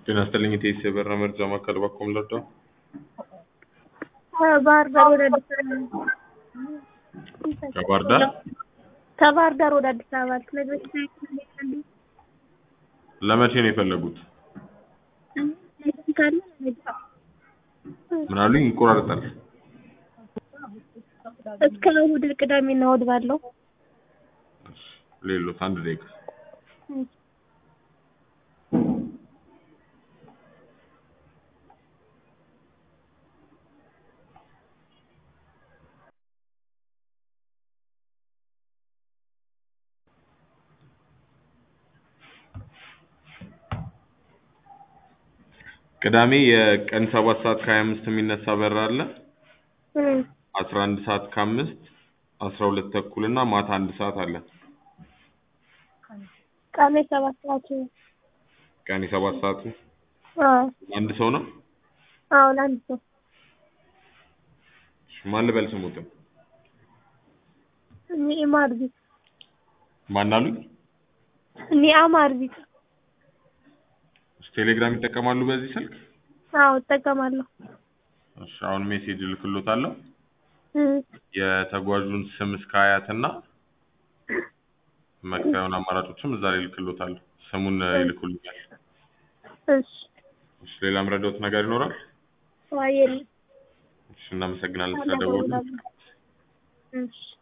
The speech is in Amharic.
ጤና ይስጥልኝ የኢቲኤስ የበረራ መርጃ ማዕከል በኩል ልርዳው? ከባህር ዳር ወደ አዲስ አበባ ከባህር ዳር ከባህር ዳር ወደ አዲስ አበባ ልትነግረኝ ትችላለህ? ለመቼ ነው የፈለጉት? ካለ ምን አሉኝ? ይቆራረጣል። እስከ እሑድ ቅዳሜና እሑድ ባለው ሌሎት አንድ ደቂቃ ቅዳሜ የቀን ሰባት ሰዓት ከሀያ አምስት የሚነሳ በረራ አለ። አስራ አንድ ሰዓት ከአምስት አስራ ሁለት ተኩል እና ማታ አንድ ሰዓት አለ። ቀን ሰባት ሰዓት ቀን የሰባት ሰዓቱ አዎ አንድ ሰው ነው። አዎ ለአንድ ሰው ማን ልበል ስሙትን? ኒዕማ አርቢት ማን አሉኝ? ኒዕማ አርቢት ቴሌግራም ይጠቀማሉ በዚህ ስልክ? አዎ እጠቀማለሁ። እሺ አሁን ሜሴጅ እልክሎታለሁ። እም፣ የተጓዡን ስም እስከ አያትና መክፈያውን አማራጮችም እዛ ላይ እልክሎታለሁ። ስሙን ይልኩልኛል። እሺ እሺ ሌላ ምረዳውት ነገር ይኖራል? አይ የለም እሺ እናመሰግናለን ስለደወሉ። እሺ